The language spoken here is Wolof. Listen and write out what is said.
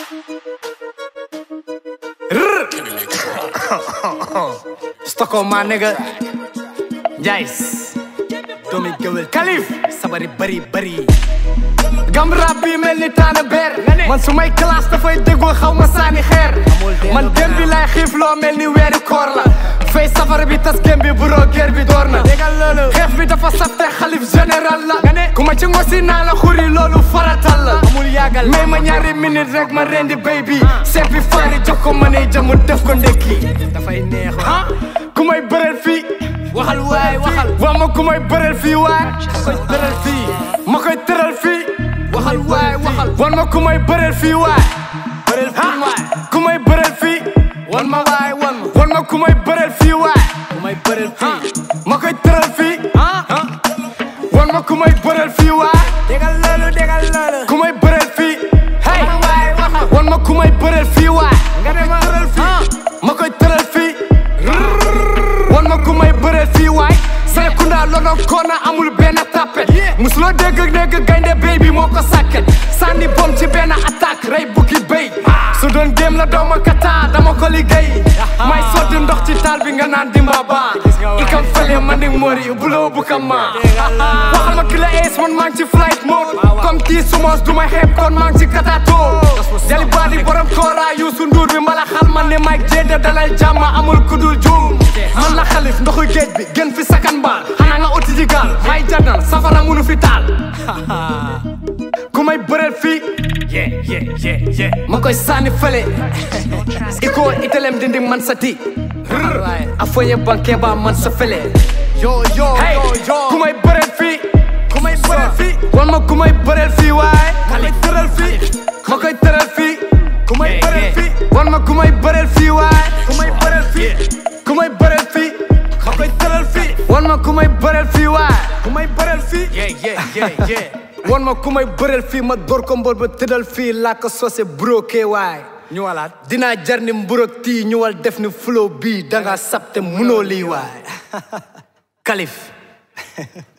Stockholm my nigga Jays doomi géwél Kalif sabari bari bari gam rab bi mel ni taana beer man su may classe dafay déggoo xaw ma saani xeer man dem bi lay xiif loo mel ni weeri koor la fay safara bi tas gém bi buroo guerre bi door na xeex bi dafa safte xalif général la ku ma ci ngosi naa la xuri loolu faratal la may ma ñaari minute rek ma rendi béy bi seppi faari jox ko ma ne jamu def ko ndekki dafay neex ku may bëreel fii waxal waay waxal wax ma ku may bëreel fii waay ma koy tëral fii ma koy tëral fii waxal waay waxal wan ma ku may bëreel fii waay bëreel fii waay ku may bëreel fii wan ma waay wan ma wan ma ku may bëreel fii waay ku may bëreel fii ma koy tëral fii wan ma ku may bëreel fii waay dégal loolu dégal loolu ku may bëreel fii hey waay waxal wan ma ku may bëreel fii waay nga ne ma tëral fii ma koy tëral fii wan ma ku may bëreel fii waay Serekunda lono koona amul benn tapet musuloo dégg dégg gaynde béy bi moo ko sàkket sànni bom ci benn attaque rey bukki béy su doon géem la dooma kata dama ko liggéey may sotti ndox ci taal bi nga naan dimba ba ikam fele man di mori buloo bu kam ma waxal ma ki la ees man maa ngi ci flight mode comme kii sumos du ma xeeb kon maa ngi ci katato jali baadi borom koora yuusu nduur bi mbala xal man ni Mike Jada dalal jàmm amul kudul juum man la xalif ndoxu géej bi gën fi sakan baal xanaa nga uti ji gaal may jànnal safara munu fi taal ku may bëreel fii yeah yeah yeah yeah ma koy sànni fële iko itelem dindi man sa ti a foye banque ba man sa fële yo yo hey ku may bëreel fii ku may bëreel fii wan ma ku may bëreel fii waay ma koy tëral fii ma koy tëral fii ku may bëreel fii wan ma ku may bëreel fii waay ku may bëreel fii ku may bëreel fii ma koy tëral fii wan ma ku may bëreel fii waay ku may bëreel fii yeah yeah yeah yeah wan ma ku may bëreel fii ma door ko mbol ba tëddal fii laa ko sose broké waay ñu walaat dinaa jar ni mburok tii ñu wal def ni flow bii danga sabte munoo lii waay Kalif